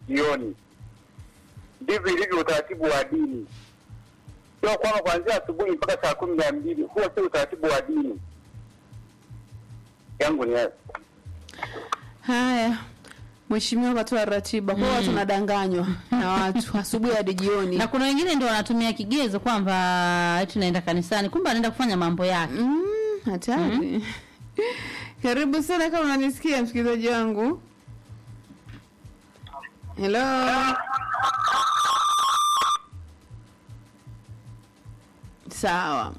jioni. Ndivyo ilivyo utaratibu wa dini, sio kwamba kuanzia asubuhi mpaka saa kumi na mbili. Huo sio utaratibu wa dini yangu ni hayo. Haya, mheshimiwa katoa ratiba kwa watu wanadanganywa na watu asubuhi hadi jioni. na kuna wengine ndio wanatumia kigezo kwamba eti naenda kanisani kumbe anaenda kufanya mambo yake Mm, hatari. Karibu sana kama unanisikia msikilizaji wangu. Hello. Sawa.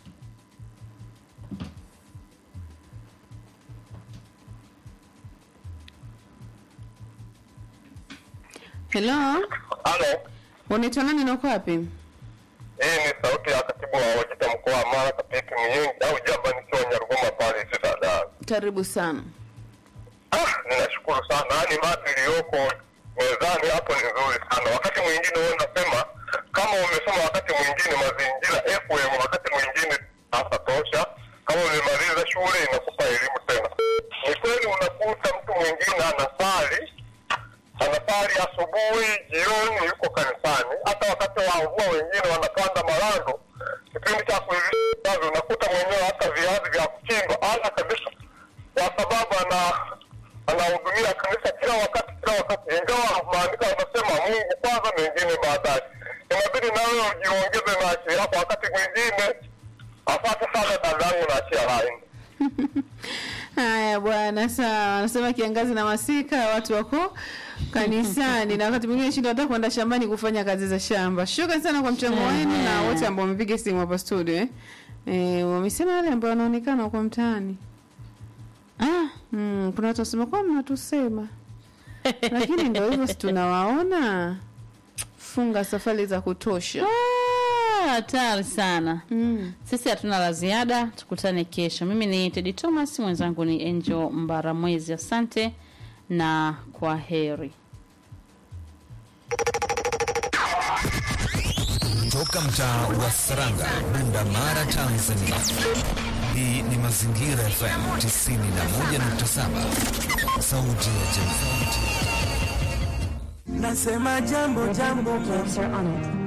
Hello. Halo, Unaitwa nani na uko wapi? hii ni sauti ya katibu wa Wajita mkoa wa Mara Kapiki Mnyingi au Jamba nikiwa Nyarugoma pale Dada. Karibu sana. Ah, ninashukuru sana. Yaani mada iliyoko mezani hapo ni nzuri sana. Wakati mwingine wewe unasema kama umesoma wakati mwingine mazingira FM, wakati mwingine hasa tosha. Kama umemaliza shule inakupa elimu tena. Ni kweli unakuta mtu mwingine anasali anasali asubuhi, jioni yuko kanisani. Hata wakati wa mvua wengine wanapanda marando, kipindi cha kuivisha unakuta mwenyewe hata viazi vya kuchimba ana kabisa, kwa sababu ana anahudumia kanisa kila wakati kila wakati, ingawa maandiko yanasema Mungu kwanza, mengine baadaye. Inabidi nawe ujiongeze na akili yako wakati mwingine. Asante sana dadangu, na achia laini. Haya bwana, sawa. Anasema kiangazi na masika watu wako kanisani na wakati mwingine shinda hata kwenda shambani kufanya kazi za shamba. Shukrani sana kwa mchango wenu na wote ambao wamepiga simu hapa studio eh. Eh, wamesema wale ambao wanaonekana kwa mtaani. ah, Mm, kuna watu wasema kwa mnatusema. Lakini ndio hivyo si tunawaona. Funga safari za kutosha. ah, hatari sana Mm. sisi hatuna la ziada tukutane kesho mimi ni tedi thomas mwenzangu ni angel mbaramwezi asante na kwa heri Toka mtaa wa Saranga, Bunda Mara, Tanzania. Hii ni Mazingira FM 91.7, sauti ya jamii. Nasema jambo jambo, Cancer on it.